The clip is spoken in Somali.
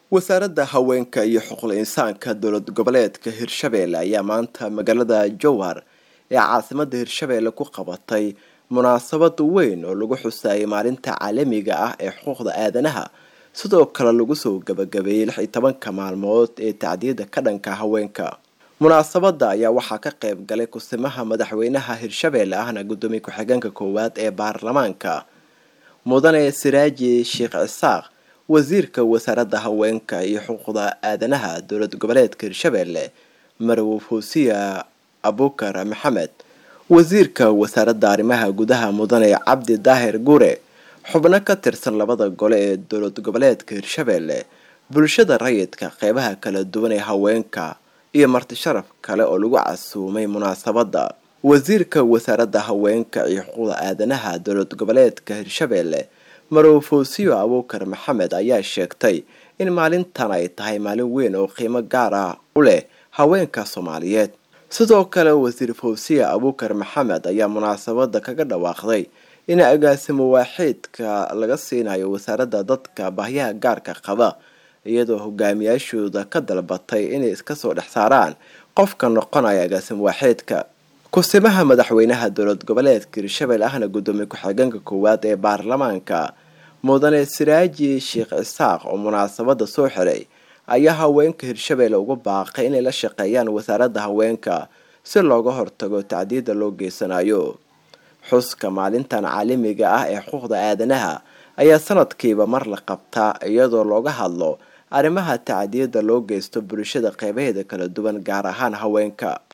wasaaradda haweenka iyo xuquuqul insaanka dowlad goboleedka hirshabeelle ayaa maanta magaalada jowhar ee caasimada hirshabeelle ku qabatay munaasabad weyn oo lagu xusaayay maalinta caalamiga ah ee xuquuqda aadanaha sidoo kale lagu soo gabagabeeyey lix iyo tobanka maalmood ee tacdiyada ka dhanka haweenka munaasabada ayaa waxaa ka qayb galay kusimaha madaxweynaha hirshabeelle ahna gudoomiye ku-xigeenka koowaad ee baarlamaanka mudane siraaji sheekh cisaaq wasiirka wasaaradda haweenka iyo xuquuqda aadanaha dowlad goboleedka hirshabeelle marwo fuusiya abukar maxamed wasiirka wasaaradda arrimaha gudaha mudane cabdi daahir gure xubno ka tirsan labada gole ee dowlad goboleedka hirshabeelle bulshada rayidka qeybaha kala duwan ee haweenka iyo marti sharaf kale oo lagu casuumay munaasabada wasiirka wasaaradda haweenka iyo xuquuqda aadanaha dowlad goboleedka hirshabeelle marwo fuusiyo abukar maxamed ayaa sheegtay in maalintan ay tahay maalin weyn oo qiimo gaar ah u leh haweenka soomaaliyeed sidoo kale wasiir fawsiya abukar maxamed ayaa munaasabada kaga dhawaaqday in agaasimo waaxiidka laga siinayo wasaaradda dadka baahyaha gaarka qaba iyadoo hogaamiyaashooda ka dalbatay inay iska soo dhex saaraan qofka noqonaya agaasimo waaxiidka kusimaha madaxweynaha dowlad goboleedka hirshabelle ahna gudoomiye ku-xigeenka koowaad ee baarlamaanka mudane siraaji sheekh cisaaq oo munaasabada soo xiray ayaa haweenka hirshabeelle ugu baaqay inay la shaqeeyaan wasaaradda haweenka si looga hortago tacdiyada loo geysanayo xuska maalintan caalamiga ah ee xuquuqda aadanaha ayaa sanadkiiba mar la qabtaa iyadoo looga hadlo arrimaha tacdiyada loo geysto bulshada qeybaheeda kala duwan gaar ahaan haweenka